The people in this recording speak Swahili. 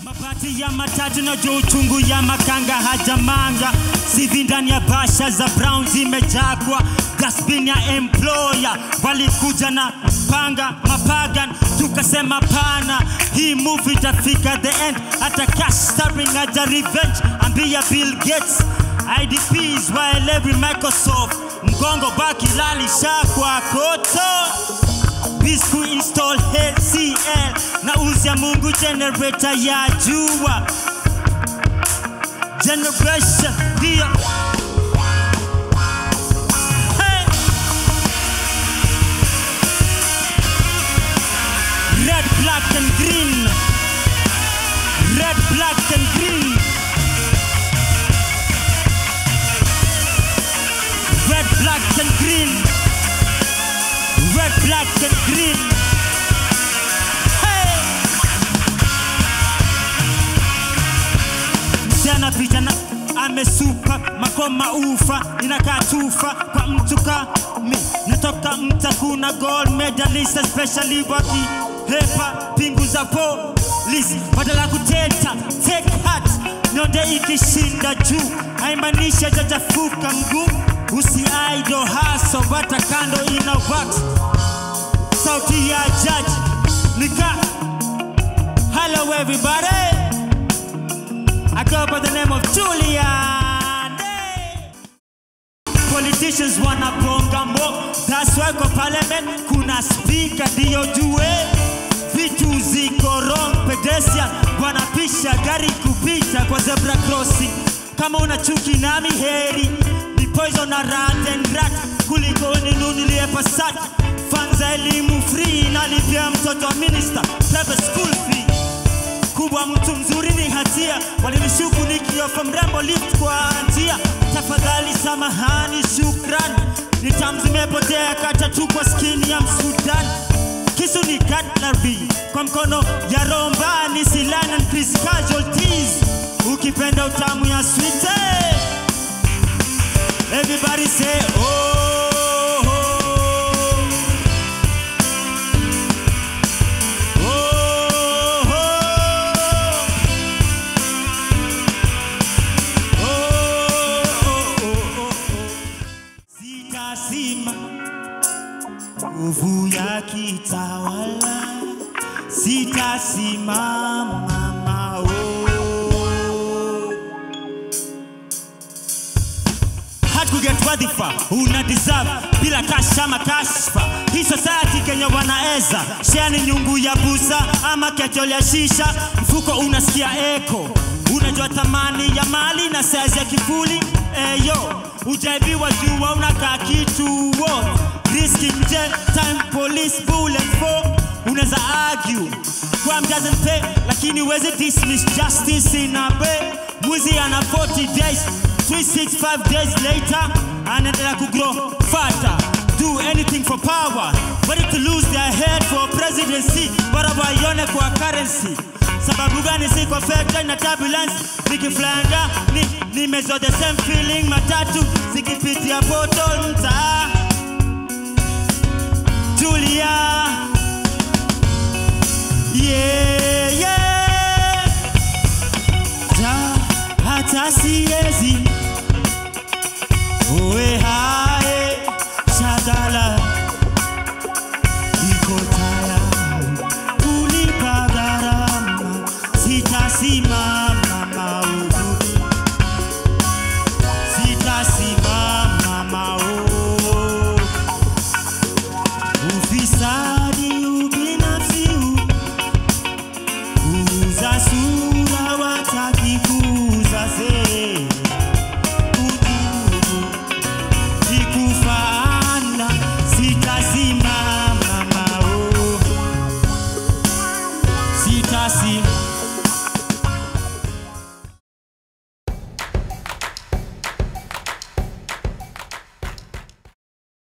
Mabati ya matatu na juu uchungu ya makanga hajamanga sivi ndani ya basha za brown zimejakwa dasbin ya employer walikuja na panga mapagan tukasema pana hii movie itafika the end hata cash starring aja revenge ambia bill gates idps waelewi microsoft mgongo baki lalisha kwa koto Bisku install HCL na uzia Mungu generator ya jua generation ndio Hey! red black and green red black and green red black and green red, black, and green. Hey! Msichana vijana amesuka makoma ufa inakaa tufa kwa mtu kami natoka mta kuna gold medalist especially waki hepa pingu za polisi badala kuteta take heart nyonde ikishinda juu haimanisha jajafuka mguu usiaido haso bata kando ina wax sauti ya judge nika hello everybody I go by the name of Julian Hey! Politicians wanabonga mo that's why kwa parliament kuna speaker ndio jue vitu ziko wrong pedestrian wanapisha gari kupita kwa zebra crossing kama una chuki nami heri ni poison na rat and rat kuliko ninunulie pasat fanza elimu free nalipia mtoto wa minister private school fee kubwa mtu mzuri ni hatia walinishuku nikiofa mrembo lift kwa njia tafadhali samahani shukran nitam zimepotea kata tu kwa skini ya msudan kisu ni cutlery kwa mkono ya romba ni silan and please casualties ukipenda utamu ya sweet everybody say oh, oh. Oh, oh. Oh, oh, oh, oh. Sitasima nguvu ya kitawala, sitasimama mao. hatukuget wadhifa una deserve bila kasha ama kashfa hii society kenya wanaeza shani nyungu ya busa ama ketol ya shisha mfuko unasikia eko unajua thamani ya mali na saizi ya kifuli eyo ujaibiwa jua unakaa kituo riski nje time police bullet for unaweza argue crime doesn't pay lakini wezi dismiss justice in a way mwizi ana 40 days 365 days later anaendelea kugrow faster do anything for power ready to lose their head for presidency bora waione kwa currency sababu gani si kwa feta na turbulence nikiflanga ni nimezo the same feeling matatu zikipitia bottle mtaa Julia yeah, yeah. Ja, hata siezi uwe hae shagala iko tayari kulipa gharama sitasimama maovu sitasimama maovu ufisadi ubinafsi kuuza sura wataki kuuza sera ujugu ikufana sitasimama mao sitasimama